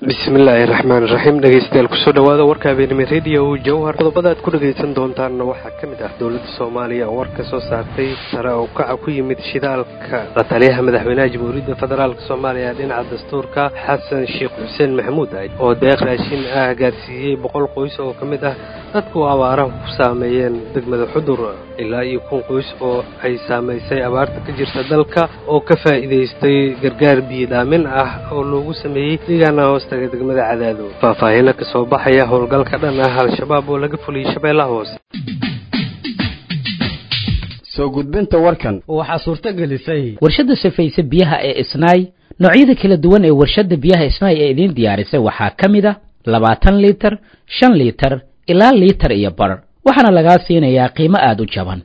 bismillaahi raxmaan raxiim dhegeystayaal kusoo dhawaada warka habeenimo radio jawhar qodobada aad ku dhagaysan doontaanna waxaa ka mid ah dowladda soomaaliya oo war ka soo saartay sare oo kaca ku yimid shidaalka la taliyaha madaxweynaha jamhuuriyadda federaalk soomaaliya dhinaca dastuurka xasan sheekh xuseen maxamuud ah oo deeq raashin ah gaarsiiyey boqol qoys oo ka mid ah dadku abaaraha ku saameeyeen degmada xudur ilaa iyo kun qoys oo ay saamaysay abaarta ka jirta dalka oo ka faa'iidaystay gargaar biyodhaamin ah oo loogu sameeyey deegaana hoostaga degmada cadaado faahfaahina ka soo baxaya howlgalka dhan ah al-shabaab oo laga fuliyey shabeellaha hoose soo gudbinta warkan waxaa suurto gelisay warshadda safayse biyaha ee isnaay noocyada kala duwan ee warshadda biyaha isnaay ee idiin diyaarisay waxaa ka mid a labaatan liitar shan liitar ilaa liitar iyo bar waxaana lagaa siinayaa qiimo aada u jaban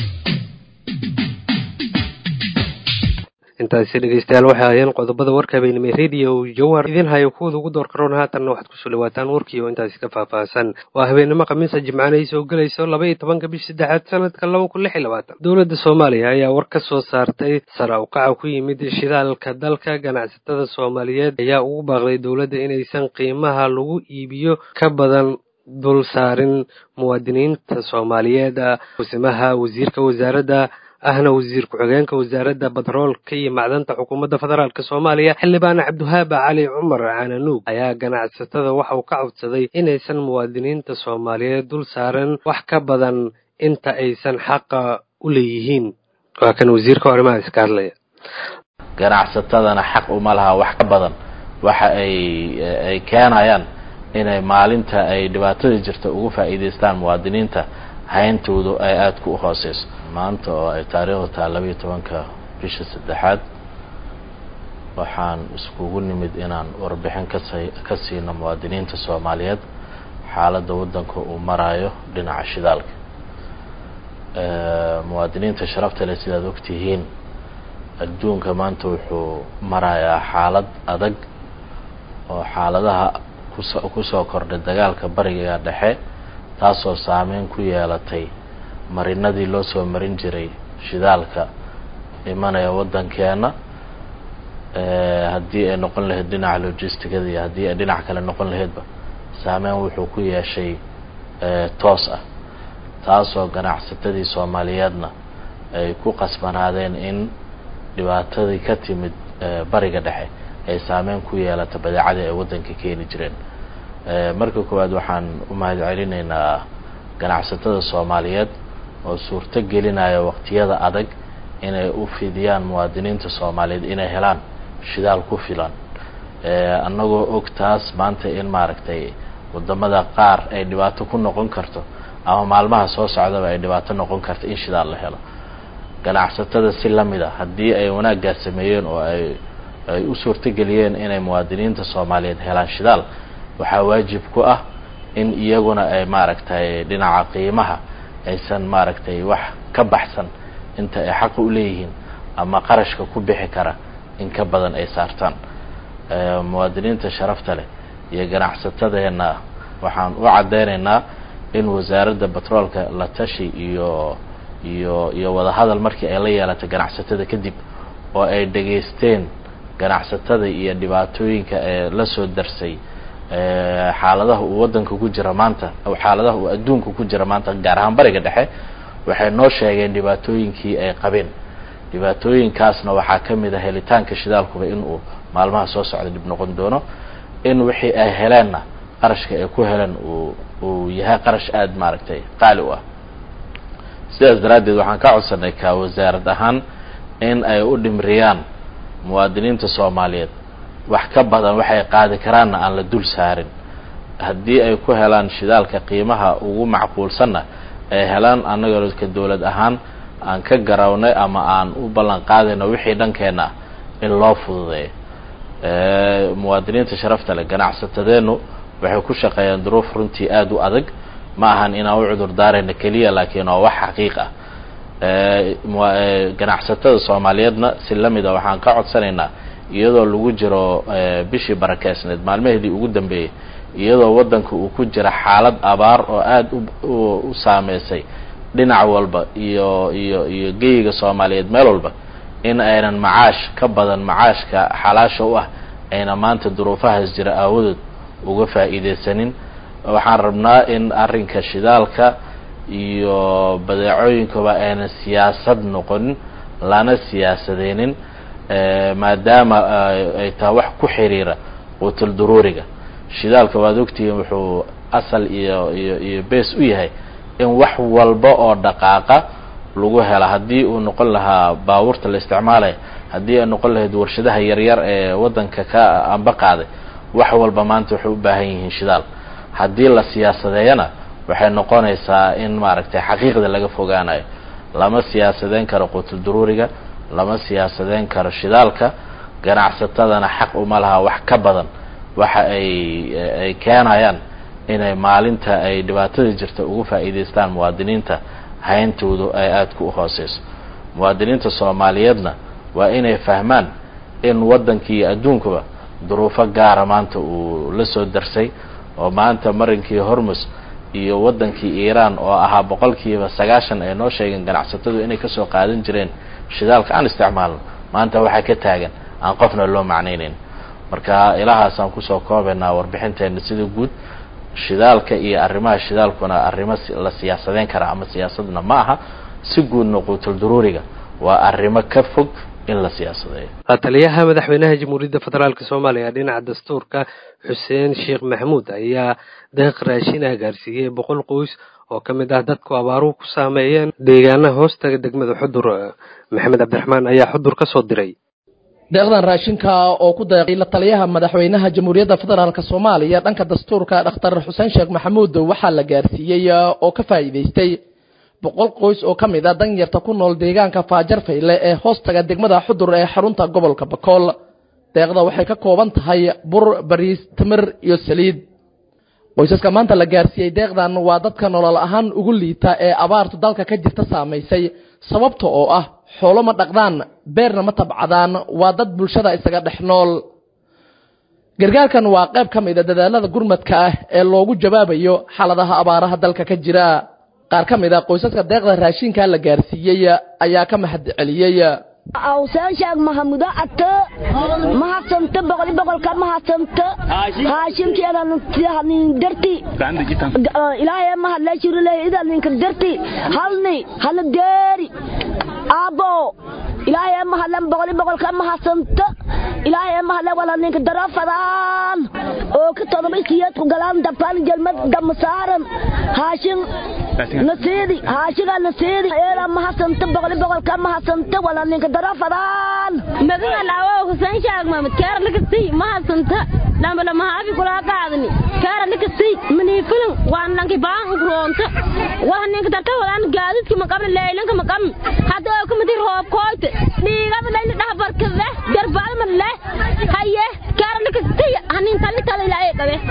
intaasi dhegeystayaal waxay ahayeen qodobada warka habeenimo radio jawhar idiin hayo kuwada ugu door karoon haatanna waxaad kusoo dhawaataan warkii oo intaasi ka faahfaahsan waa habeenimo khamiisa jimcana ay soo gelayso laba iyo tobanka bish saddexaad sanadka laba kun lix iyo labaatan dowladda soomaaliya ayaa war ka soo saartay sare ukaca ku yimid shidaalka dalka ganacsatada soomaaliyeed ayaa ugu baaqday dowladda inaysan qiimaha lagu iibiyo ka badan dul saarin muwaadiniinta soomaaliyeed kusimaha wasiirka wasaaradda ahna wasiir ku-xigeenka wasaaradda batroolka iyo macdanta xukuumadda federaalk soomaaliya xildhibaan cabdiwahaaba cali cumar cananuug ayaa ganacsatada waxa uu ka codsaday inaysan muwaadiniinta soomaaliyeed dul saaran wax ka badan inta aysan xaqa u leeyihiin waa kan wasiirka arrimaha iska hadlaya ganacsatadana xaq uma laha wax ka badan waxa ay ay keenayaan inay maalinta ay dhibaatada jirta ugu faa'iidaystaan muwaadiniinta hayntoodu ay aada ku hooseyso maanta oo ay taariikhdu tahay labaiyo tobanka bisha saddexaad waxaan iskugu nimid inaan warbixin kasa ka siino muwaadiniinta soomaaliyeed xaaladda waddanka uu maraayo dhinaca shidaalka muwaadiniinta sharafta leh sidaad ogtihiin adduunka maanta wuxuu marayaa xaalad adag oo xaaladaha kuso kusoo kordhay dagaalka bariga dhexe taasoo saameyn ku yeelatay marinadii loo soo marin jiray shidaalka imanaya waddankeena haddii ay noqon lahayd dhinaca logisticada iyo haddii ay dhinac kale noqon lahaydba saameyn wuxuu ku yeeshay toos ah taasoo ganacsatadii soomaaliyeedna ay ku qasbanaadeen in dhibaatadii ka timid bariga dhexe ay saameyn ku yeelata badeecadii ay waddanka keeni jireen marka koowaad waxaan u mahad celinaynaa ganacsatada soomaaliyeed oo suurto gelinaya waqtiyada adag inay u fidiyaan muwaadiniinta soomaaliyeed inay helaan shidaal ku filan annagoo og taas maanta in maaragtay wadamada qaar ay dhibaato ku noqon karto ama maalmaha soo socdaba ay dhibaato noqon karto in shidaal la helo ganacsatada si lamid a haddii ay wanaaggaas sameeyeen oo ay ay u suurtogeliyeen inay muwaadiniinta soomaaliyeed helaan shidaal waxaa waajib ku ah in iyaguna ay maaragtay dhinaca qiimaha aysan maaragtay wax ka baxsan inta ay xaqa u leeyihiin ama qarashka ku bixi kara in ka badan ay saartaan muwaadiniinta sharafta leh iyo ganacsatadeenna waxaan u caddeynaynaa in wasaaradda batroolka la tashi iyo iyo iyo wadahadal markii ay la yeelatay ganacsatada kadib oo ay dhegaysteen ganacsatada iyo dhibaatooyinka ee la soo darsay xaaladaha uu waddanka ku jira maanta xaaladaha uu adduunka ku jira maanta gaar ahaan bariga dhexe waxay noo sheegeen dhibaatooyinkii ay qabeen dhibaatooyinkaasna waxaa ka mid a helitaanka shidaalkuba in uu maalmaha soo socda dhib noqon doono in wixii ay heleenna qarashka ay ku heleen uu uu yahay qarash aada maaragtay qaali u ah sidaas daraaddeed waxaan ka codsanay ka wasaarad ahaan in ay u dhimriyaan muwaadiniinta soomaaliyeed wax ka badan waxay qaadi karaanna aan la dul saarin haddii ay ku helaan shidaalka qiimaha ugu macquulsanna ay helaan annaga ka dowlad ahaan aan ka garawnay ama aan u ballan qaadayno wixii dhankeenna in loo fududeeyo muwaadiniinta sharafta leh ganacsatadeennu waxay ku shaqeeyaan duruuf runtii aada u adag ma ahan inaan u cudur daarayno keliya laakiin waa wax xaqiiq ah ganacsatada soomaaliyeedna si lamid a waxaan ka codsanaynaa iyadoo lagu jiro bishii barakeysneed maalmaheedii ugu dambeeyey iyadoo waddanka uu ku jira xaalad abaar oo aada u saameysay dhinac walba iyo iyo iyo geyiga soomaaliyeed meel walba in aynan macaash ka badan macaashka xalaasha u ah ayna maanta duruufahaas jira aawadood uga faa'iidaysanin waxaan rabnaa in arrinka shidaalka iyo badeecooyinkaba ayna siyaasad noqonin lana siyaasadeynin maadaama ay tahay wax ku xiriira qutul duruuriga shidaalka waad ogtihiin wuxuu asal iyo iyo iyo base u yahay in wax walba oo dhaqaaqa lagu hela haddii uu noqon lahaa baabuurta la isticmaalaya haddii ay noqon lahayd warshadaha yaryar ee waddanka ka amba qaaday wax walba maanta waxay u baahan yihiin shidaal haddii la siyaasadeeyana waxay noqonaysaa in maaragtay xaqiiqda laga fogaanayo lama siyaasadeyn karo qutul duruuriga lama siyaasadeyn karo shidaalka ganacsatadana xaq uma laha wax ka badan waxa ay ay keenayaan inay maalinta ay dhibaatada jirta ugu faa'iidaystaan muwaadiniinta hayntoodu ay aadka u hooseyso muwaadiniinta soomaaliyeedna waa inay fahmaan in waddankii adduunkuba duruufo gaara maanta uu la soo darsay oo maanta marinkii hormus iyo waddankii iiraan oo ahaa boqolkiiba sagaashan ay noo sheegeen ganacsatadu inay kasoo qaadan jireen shidaalka aan isticmaalno maanta waxaa ka taagan aan qofna loo macnaynayn marka ilahaasaan kusoo koobaynaa warbixinteena sida guud shidaalka iyo arrimaha shidaalkuna arrimo la siyaasadeyn kara ama siyaasadna ma aha si guudna quutul duruuriga waa arrimo ka fog in la siyaasadeeyo taliyaha madaxweynaha jamhuuriyadda federaalk soomaaliya dhinaca dastuurka xuseen sheekh maxamuud ayaa deeq raashina gaarsiiyey boqol qoys oo ka mid ah dadku abaaruhu ku saameeyeen deegaanaha hoostaga degmada xudur maxamed cabdiraxmaan ayaa xudur ka soo diray deeqdan raashinka oo ku deeqay la taliyaha madaxweynaha jamhuuriyadda federaalk soomaaliya dhanka dastuurka dhakhtar xuseen sheekh maxamuud waxaa la gaarsiiyey oo ka faa'iidaystay boqol qoys oo ka mid a danyarta ku nool deegaanka faajar fayle ee hoostaga degmada xudur ee xarunta gobolka bakool deeqda waxay ka kooban tahay bur bariis timir iyo saliid qoysaska maanta la gaarsiiyey deeqdan waa dadka nolol ahaan ugu liita ee abaartu dalka ka jirta saamaysay sababta oo ah xoolo ma dhaqdaan beerna ma tabcadaan waa dad bulshada isaga dhex nool gargaarkan waa qayb ka mid a dadaalada gurmadka ah ee loogu jawaabayo xaaladaha abaaraha dalka ka jira qaar ka mid a qoysaska deeqda raashinka la gaarsiiyey ayaa ka mahad celiyey awsaan sheeg mahamudo ato mahadsanto boqoli boqolka mahadsanto haashimkeedanin darti ilaahay mahadle shirulehidninka darti halni hala deeri aabo ilaahay mahadlen boqoli boqolka mahadsanto ilaahay mahadle wala ninka darafadaan oo ka todoba isiyeedku galaan dabkaan jelmad damasaaran haashin nasiidi haashiga nasiidi eeda mahadsanto boqoli boqolka mahadsanto wala ninka darafadaan magaga laawo husayn shaag mamad kaara lakasi mahadsanta dhambala mahaabi kulaa qaadani kaara lakasi manii filan waan nanki baan ukroonto waxa ninka darta wadaan gaadidki maqabna leeylanka maqam hadda oo kamidi roob kooyte dhiigaba layna dhahbarkade garbaalma leh haye kaara lakasi hanin tali tala ilaa ee qabe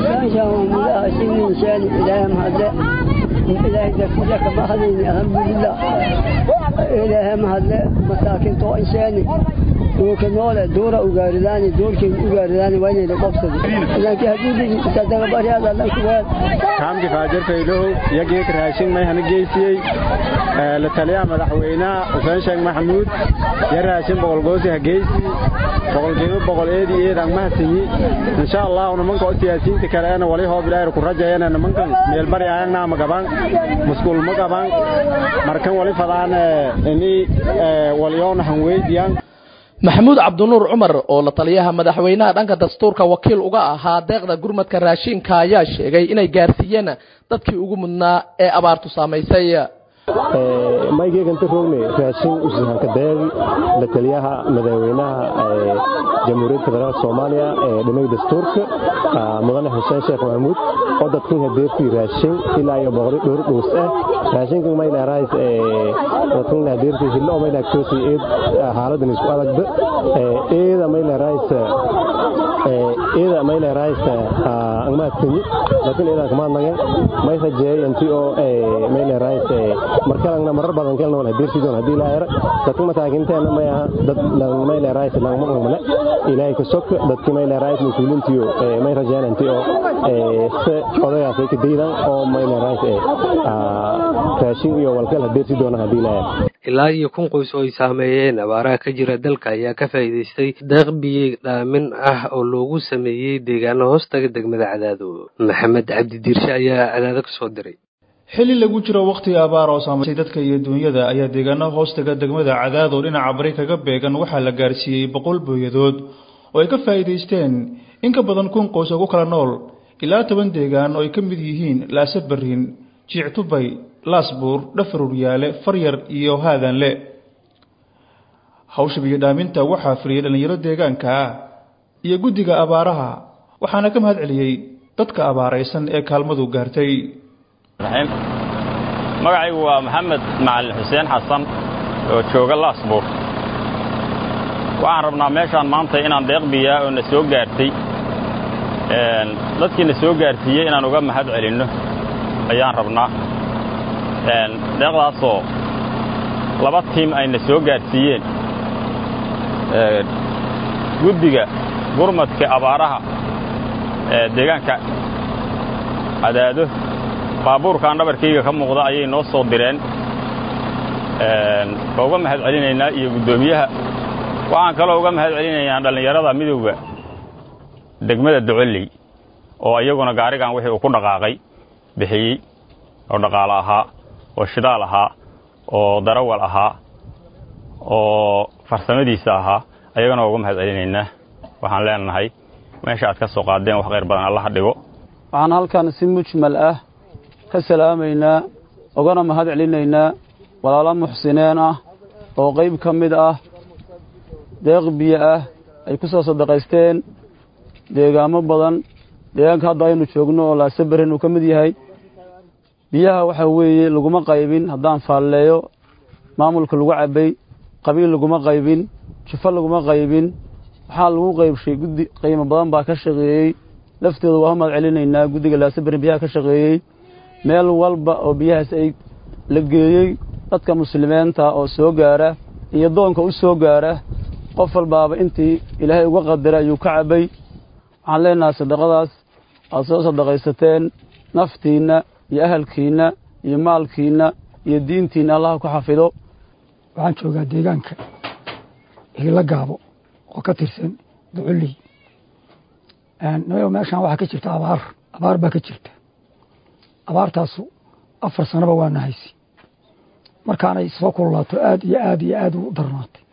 إلهي ذكرك ما هذين الحمد لله إلهي ما هذا مساكن تو إنساني وكنولا دورة وقارداني دور كي وقارداني وين اللي قبصد لكن هدودي تصدق بري هذا لك وين كام فاجر فيلو يجيك راشين ما هنجيسي لتليا مدحوينا وفان شيخ محمود يا راشين بقول قوسي هجيسي بقول كيلو بقول إيدي إيد ما سيني إن شاء الله ونمنك سياسيين تكلنا ولي هو بلاير كرجعنا نمنك ميلبري عنا مقبان مسكول مقبان مركن ولي فضان إني وليون هنويديان maxamuud cabdinuur cumar oo la taliyaha madaxweynaha dhanka dastuurka wakiil uga ahaa deeqda gurmadka raashinka ayaa sheegay inay gaarsiiyeen dadkii ugu mudnaa ee abaartu saamaysay maygeeganta rogne raashin usihanka deeqi la taliyaha madaxweynaha jamhuuriyadda federaalk soomaaliya ee dhinaga dastuurka mudane xuseen sheekh maxamuud oo dadkan hadeertii raashin ilaa iyo boqoli dhowr dhuus ah raashinkan mayleerahays dadkan hadeertii hilo maylaagtoosi eed xaaladan isku adagda eeda mayleerahays eeda mayleerahays angmaadkani laakiin eedan kamaadnagan may rajeeyay intii oo mayleerahays markalangna marar badan kelna wal hadeersidoon haddii ilaa era dadka masaakinteena may aha dad mayleerahays langmaqmale ilaahay ka sok dadki mayleerahays mas-uuliintiyo may rajeen intii oo se odagaas ay ka daydan oo mayleerahays raashin iyo walkal hadeersi doona haddii ilaa era ilaa iyo kun qoys oo ay saameeyeen abaaraha ka jira dalka ayaa ka faa'iidaystay deeq biyo dhaamin ah oo loogu sameeyey deegaano hoostaga degmada cadaado maxamed cabdi diirshe ayaa cadaado ka soo diray xilli lagu jiro wakhtiga abaar oo saamaysay dadka iyo duunyada ayaa deegaano hoostaga degmada cadaad oo dhinaca bari kaga beegan waxaa la gaarsiiyey boqol booyadood oo ay ka faa'iidaysteen in ka badan kun qoys oo ku kala nool ilaa toban deegaan oo ay ka mid yihiin laase barrin jiictubay laasbuur dhafaruryaale faryar iyo haadanle hawsha biyo dhaaminta waxaa fuliyey dhallinyaro deegaanka ah iyo guddiga abaaraha waxaana ka mahad celiyey dadka abaaraysan ee kaalmadu gaartay magacaygu waa maxamed macalin xuseen xasan oo jooga laasbuur waxaan rabnaa meeshaan maanta inaan deeq biyaa oo na soo gaartay dadkii na soo gaarsiiyey inaan uga mahad celinno ayaan rabnaa deeqdaasoo laba tiim ayna soo gaarsiiyeen guddiga gurmadka abaaraha ee deegaanka cadaado baabuurkaan dhabarkayga ka muuqda ayay noo soo direen waa uga mahad celinaynaa iyo guddoomiyaha waxaan kaloo uga mahad celinaynaa dhallinyarada midowga degmada docoley oo iyaguna gaarigan wixii uu ku dhaqaaqay bixiyey oo dhaqaalo ahaa oo shidaal ahaa oo darawal ahaa oo farsamadiisa ahaa ayagana waa uga mahad celinaynaa waxaan leenahay meesha aad ka soo qaadeen wax khayr badan allaha dhigo waxaan halkan si mujmal ah ka salaamaynaa ugana mahad celinaynaa walaalo muxsineen ah oo qayb ka mid ah deeq biyo ah ay ku soo sadaqaysteen deegaamo badan deegaanka hadda aynu joogno oo laasabarin uu ka mid yahay biyaha waxaa weeye laguma qaybin haddaan faalleeyo maamulka lagu cabbay qabiil laguma qaybin jufo laguma qaybin waxaa lagu qaybshay guddi qiimo badan baa ka shaqeeyey laftooda waa mahad celinaynaa guddiga laasabarin biyaha ka shaqeeyey meel walba oo biyahaas ay la geeyey dadka muslimiinta oo soo gaara iyo doonka u soo gaara qof walbaaba intii ilaahay uga qadara ayuu ka cabbay waxaan leenahay sadaqadaas aad soo sadaqaysateen naftiinna iyo ahalkiinna iyo maalkiinna iyo diintiinna allaha ku xafido waxaan joogaa deegaanka hila gaabo oo ka tirsan duculey nayo meeshaan waxaa ka jirta abaar abaar baa ka jirta abaartaasu afar sanaba waa nahaysi markaanay soo kululaato aad iyo aad iyo aad u darnaatay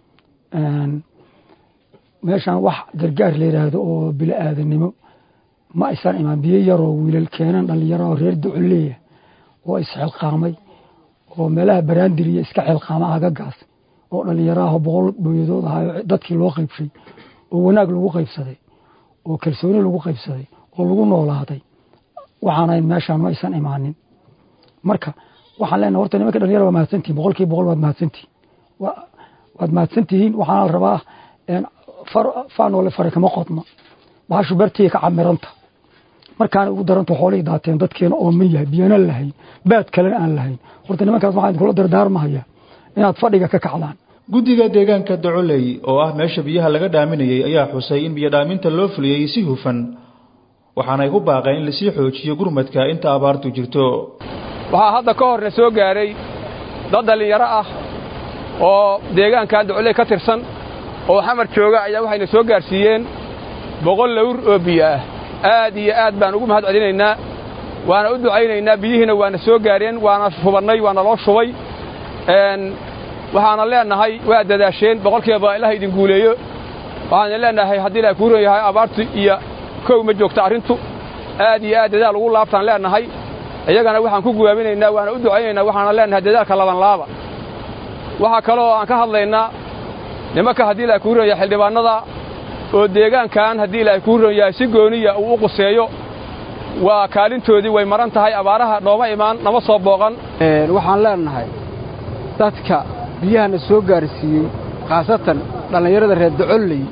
meeshaan wax gargaar la yidhaahdo oo bili aadanimo ma aysan imaan biyo yaroo wiilal keenan dhallinyaro oo reer duculeeya oo isxilqaamay oo meelaha baraandiriya iska xilqaama agagaas oo dhallinyaraah boqol booyadood ahayo dadkii loo qaybshay oo wanaag lagu qaybsaday oo kalsooni lagu qaybsaday oo lagu noolaaday waxaanayn meeshaan ma aysan imaanin marka waxaan leenahay horta nimanka dhalinyara waa mahadsantihin boqolkiiba boqol waad mahadsantihin waad mahadsantihiin waxaana la rabaa faanoole fare kama qodna bahashu bartiya ka camiranta markaana ugu daranta xoolihii daateen dadkeena ooman yahay biyana lahayn baad kalena aan lahayn horta nimankaas waxaan idinkula dardaarmahaya inaad fadhiga ka kacdaan guddiga deegaanka docoley oo ah meesha biyaha laga dhaaminayey ayaa xusay in biyo dhaaminta loo fuliyey si hufan waxaanay ku baaqeen in lasii xoojiyo gurmadka inta abaartu jirto waxaa hadda ka horna soo gaaray dad dhallinyaro ah oo deegaankan docoley ka tirsan oo xamar jooga ayaa waxayna soo gaarsiiyeen boqol lawr oo biyo ah aad iyo aad baan ugu mahad celinaynaa waana u ducaynaynaa biyihiina waana soo gaareen waana shubannay waana loo shubay waxaana leenahay waa dadaasheen boqolkiiba ilaha idin guuleeyo waxaana leenahay haddii ilaha kuu ron yahay abaartu iyo kow ma joogta arrintu aad iyo aad dadaal ugu laabtaan leenahay iyagana waxaan ku guwaaminaynaa waana u ducaynaynaa waxaana leenahay dadaalka labanlaaba waxaa kaloo aan ka hadlaynaa nimanka haddii ilaha kuu ron yahay xildhibaannada oo deegaankan haddii ilaahay kuu ron yahay si gooniya uu u quseeyo waa kaalintoodii way maran tahay abaaraha nooma imaan nama soo booqan waxaan leenahay dadka biyahana soo gaarsiiyey khaasatan dhallinyarada reer docolley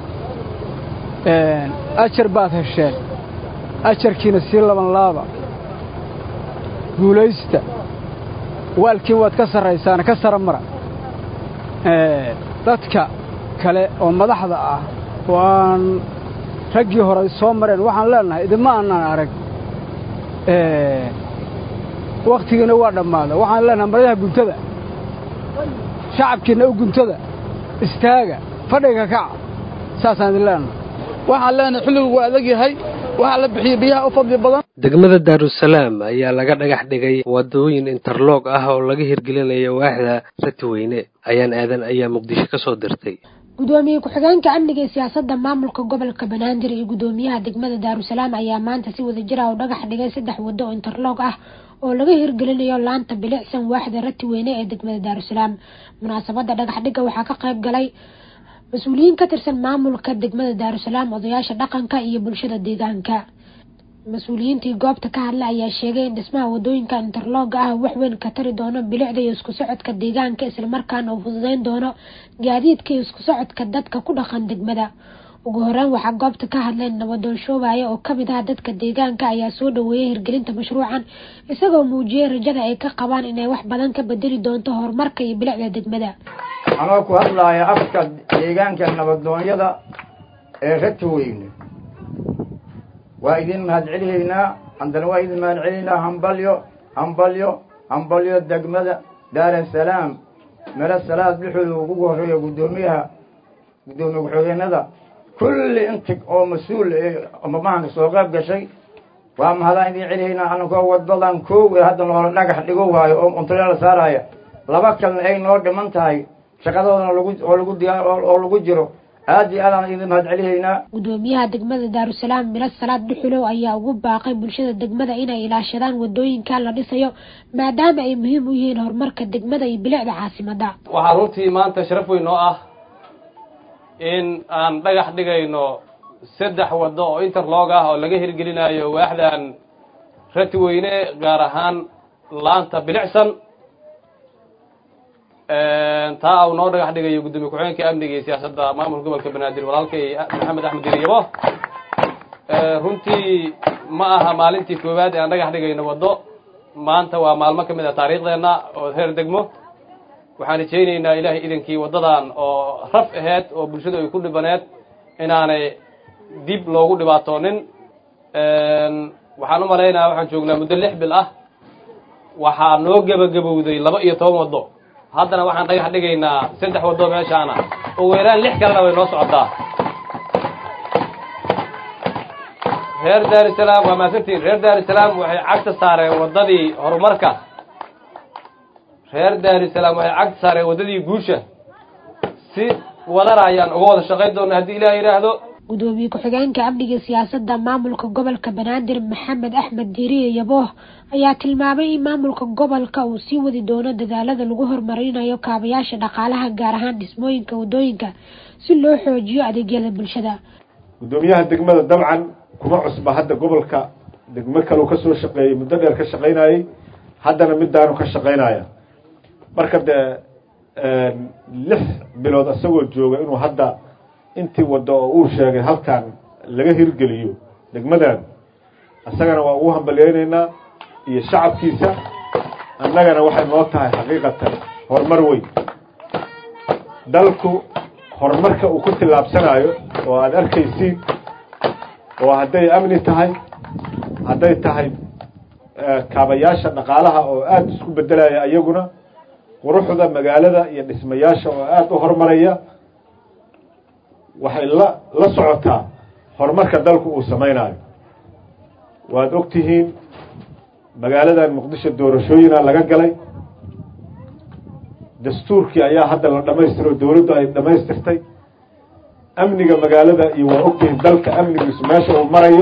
ajar baad hesheen ajarkiina sii laban laaba guulaysta waalkiin waad ka sarraysaana ka sara mara dadka kale oo madaxda ah oo aan raggii hore soo mareen waxaan leenahay idinma aanaan arag wakhtigiina waa dhammaada waxaan leenahay maryaha guntada shacabkiinna u guntada istaaga fadhiga kaca saasaan idin leenahay waxaan leenahay xilligu waa adag yahay waxaa la bixiyey biyaha u fadli badan degmada daarusalaam ayaa laga dhagax dhigay wadooyin interloog ah oo laga hirgelinayo waaxda ratiweyne ayaan aadan ayaa muqdisho ka soo dirtay gudoomiye ku-xigeenka amniga ee siyaasadda maamulka gobolka banaadir iyo gudoomiyaha degmada daarusalaam ayaa maanta si wada jira u dhagax dhigay saddex waddo oo interloog ah oo laga hirgelinayo laanta bilicsan waaxda ratiweyne ee degmada daarusalaam munaasabadda dhagax dhigga waxaa ka qayb galay mas-uuliyiin ka tirsan maamulka degmada daarusalaam odayaasha dhaqanka iyo bulshada deegaanka mas-uuliyiintii goobta ka hadla ayaa sheegay in dhismaha wadooyinka interlooga ah wax weyn ka tari doono bilicda iyo isku socodka deegaanka islamarkaana uu fududeyn doono gaadiidka iyo isku socodka dadka ku dhaqan degmada ugu horeyn waxaa goobta ka hadleen nabadoon shoobaya oo kamid ah dadka deegaanka ayaa soo dhaweeyay hirgelinta mashruucan isagoo muujiyey rajada ay ka qabaan inay wax badan ka bedeli doonto horumarka iyo bilicda degmada anoo ku hadlaaya afka deegaanka nabadoonyada ee ratiweyne waa idin mahadcelihaynaa haddana waa idin mahadcelinaynaa hambalyo hambalyo hambalyo degmada daarasalaam mero salaad dhexooda ugu horeeya guddoomiyaha guddoomiye ku-xigeenada kulli inta oo mas-uul mamahanka soo qayb gashay waa mahadaan idin celihaynaa anakoo wadadan koowe hadda noola dhagax dhigo waayo oo untale la saaraya laba kalena ay noo dhiman tahay shaqadoodana lagu oo lagu diyaar oo lagu jiro aad iyo aadaan idin mahadcelihaynaa gudoomiyaha degmada daarusalaam miro salaad dhuxulow ayaa ugu baaqay bulshada degmada inay ilaashadaan wadooyinka la dhisayo maadaama ay muhiim u yihiin horumarka degmada iyo bilicda caasimada waxaa runtii maanta sharaf weyn oo ah in aan dhagax dhigayno saddex waddo oo interlog ah oo laga hirgelinayo waaxdan ratiweyne gaar ahaan laanta bilicsan taa uu noo dhagax dhigayo guddoomiye ku-xigeenka amniga iyo siyaasadda maamulka gobolka banaadir walaalkay maxamed axmed diryabo runtii ma aha maalintii koowaad ee aan dhagax dhigayno waddo maanta waa maalmo ka mid a taariikhdeenna oo heer degmo waxaan rajaynaynaa ilaahay idankii waddadan oo raf aheyd oo bulshadu ay ku dhibaneed inaanay dib loogu dhibaatoonin waxaan u malaynayaa waxaan joognaa muddo lix bil ah waxaa noo gebagabowday laba iyo toban waddo haddana waxaan dhagax dhigaynaa saddex waddo meeshaana ugu yaraan lix kalena way noo socotaa reer daarusalaam waa mahadsantiin reer daarusalaam waxay cagta saareen waddadii horumarka reer daarusalaam waxay cagta saareen waddadii guusha si wadana ayaan uga wada shaqayn doona haddii ilaah yidhaahdo gudoomiye ku-xigeenka amniga siyaasadda maamulka gobolka banaadir maxamed axmed diiriye yabooh ayaa tilmaamay in maamulka gobolka uu sii wadi doono dadaalada lagu horumarinayo kaabayaasha dhaqaalaha gaar ahaan dhismooyinka wadooyinka si loo xoojiyo adeegyada bulshada guddoomiyaha degmada dabcan kuma cusba hadda gobolka degmo kaleu ka soo shaqeeyey muddo dheer ka shaqaynayey haddana midaanu ka shaqaynaya marka dee lix bilood isagoo jooga inuu hadda intii waddo oo uu sheegay halkan laga hirgeliyo degmadan isagana waa ugu hambalyeynaynaa iyo shacabkiisa annagana waxay noo tahay xaqiiqatan horumar weyn dalku horumarka uu ku tillaabsanayo oo aada arkaysiin oo hadday amni tahay hadday tahay kaabayaasha dhaqaalaha oo aada isku beddelaya iyaguna quruxda magaalada iyo dhismayaasha oo aada u horumaraya waxay la la socotaa horumarka dalku uu samaynayo waad og tihiin magaaladan muqdisho doorashooyina laga galay dastuurkii ayaa hadda la dhamaystiro dowladdu ay dhamaystirtay amniga magaalada iyo waa ogtihiin dalka amnigiisu meesha uu marayo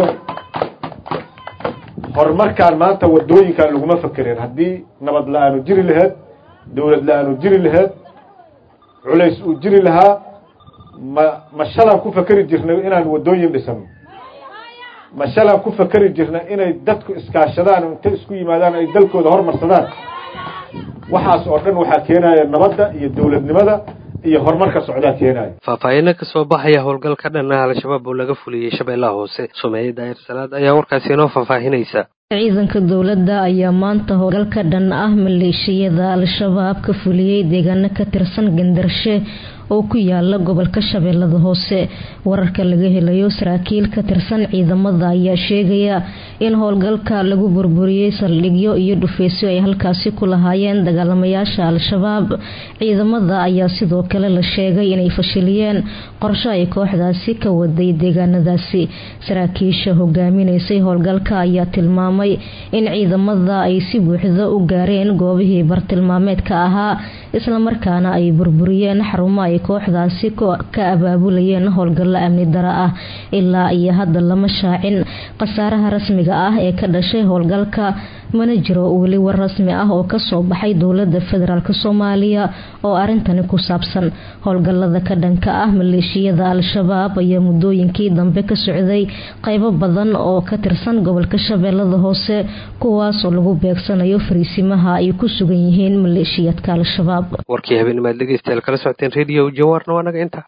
horumarkaan maanta wadooyinkan laguma fakereen haddii nabad la-aanu jiri laheed dowlad la-aanu jiri laheed culays uu jiri lahaa ma ma shalaan ku fakeri jirnay inaan wadooyin dhisano ma shalaan ku fakeri jirnay inay dadku iskaashadaan o intay isku yimaadaan ay dalkooda hormarsadaan waxaas oo dhan waxaa keenaya nabadda iyo dowladnimada iyo horumarka socdaa keenaya faahfaahiino kasoo baxaya howlgal ka dhan ah al-shabaab oo laga fuliyey shabeellaha hoose sumeeye daahir salaad ayaa warkaasi inoo faahfaahinaysa ciidanka dowladda ayaa maanta howlgalka dhan ah maleeshiyada al-shabaab ka fuliyey deegaano ka tirsan gandarshe oo ku yaala gobolka shabeellada hoose wararka laga helayo saraakiil ka tirsan ciidamada ayaa sheegaya in howlgalka lagu burburiyey saldhigyo iyo dhufeysyo ay halkaasi ku lahaayeen dagaalamayaasha al-shabaab ciidamada ayaa sidoo kale la sheegay inay fashiliyeen qorsho ay kooxdaasi ka waday deegaanadaasi saraakiisha hogaaminaysay howlgalka ayaa tilmaamay in ciidamada ay si buuxda u gaareen goobihii bartilmaameedka ahaa islamarkaana ay burburiyeen xarumo ay kooxdaasi ka abaabulayeen howlgallo amni dara ah ilaa iyo hadda lama shaacin khasaaraha rasmiga ah ee ka dhashay howlgalka mana jiro weli war rasmi ah oo kasoo baxay dowlada federaalk soomaaliya oo arintani ku saabsan howlgalada ka dhanka ah maleeshiyada al-shabaab ayaa muddooyinkii dambe ka socday qaybo badan oo ka tirsan gobolka shabeellada hoose kuwaasoo lagu beegsanayo fariisimaha ay ku sugan yihiin maleeshiyadka al-shabaab warkii habeennimaad dhegeystayaal kala socoteen radio jawaarna waa naga inta